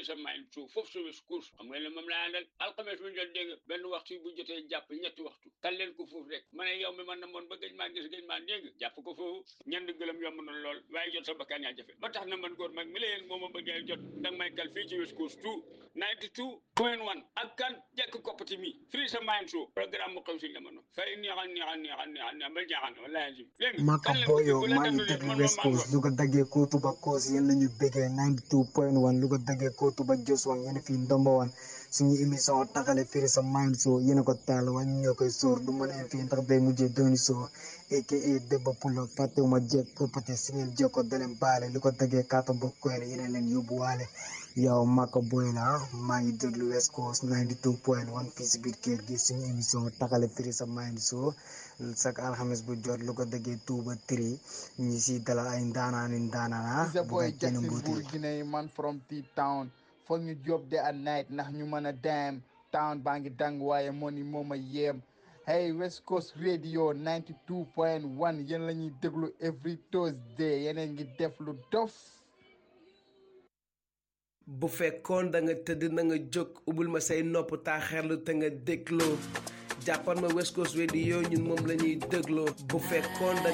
sa main suuf foofu sa wis course xam nga ne moom laa àndal alxames bu jot dégg benn waxtu bu jotee jàpp ñetti waxtu tal leen ko foofu rek ma ne yow mi man na moon ba gëj maa gis gëj maa dégg jàpp ko foofu ñand gëlëm yomb na lool waaye jot sa bakkaan yaa jafe ba tax na man góor mag mi leen moo ma bëggee jot danga may kal fii ci wis course tout ninety two point one ak kan jekk koppati mi free sa main suuf programme mu xew si jamono fay neexal neexal neexal neexal neexal ba jaaxal wallaahi jim dégg Maka Boyo maa ngi déglu West Coast lu ko daggee kootu ba koos yéen la ñu bëggee 92.1 lu ko daggee kootu ba jos wan yéen fii ndomba wan suñu émission taxale firi sa mind so yéen a ko taal wan ñoo koy sóor du mën a fii ndax day mujjee dooni soo aka Debba Pulo fàttewuma jekk property si ngeen jokko daleen baale lu ko daggee kaata ba koyne yéen leen yóbbuwaale yow Maka Boy la maa ngi déglu West Coast 92.1 fii si biir kër gi suñu émission taxale firi sa mind so chaque alxames bu jot lu ko déggee tuuba tri ñi si dalal ay ndaanaani ndaanaana It's a bu boy nga kenn Jackson mbuuti Bourguiné man from T-Town foog ñu job de at night ndax ñu mën a dem town baa ngi dang waaye money moo ma yéem hey West Coast Radio 92.1 yéen la ñuy déglu every Thursday yeneen ngi def lu dof bu fekkoon da nga tëdd na nga jóg ubbil ma say nopp taaxeerlu te nga dégloo jàppal ma West Coast Radio ñun moom la ñuy dégloo bu fekkoon da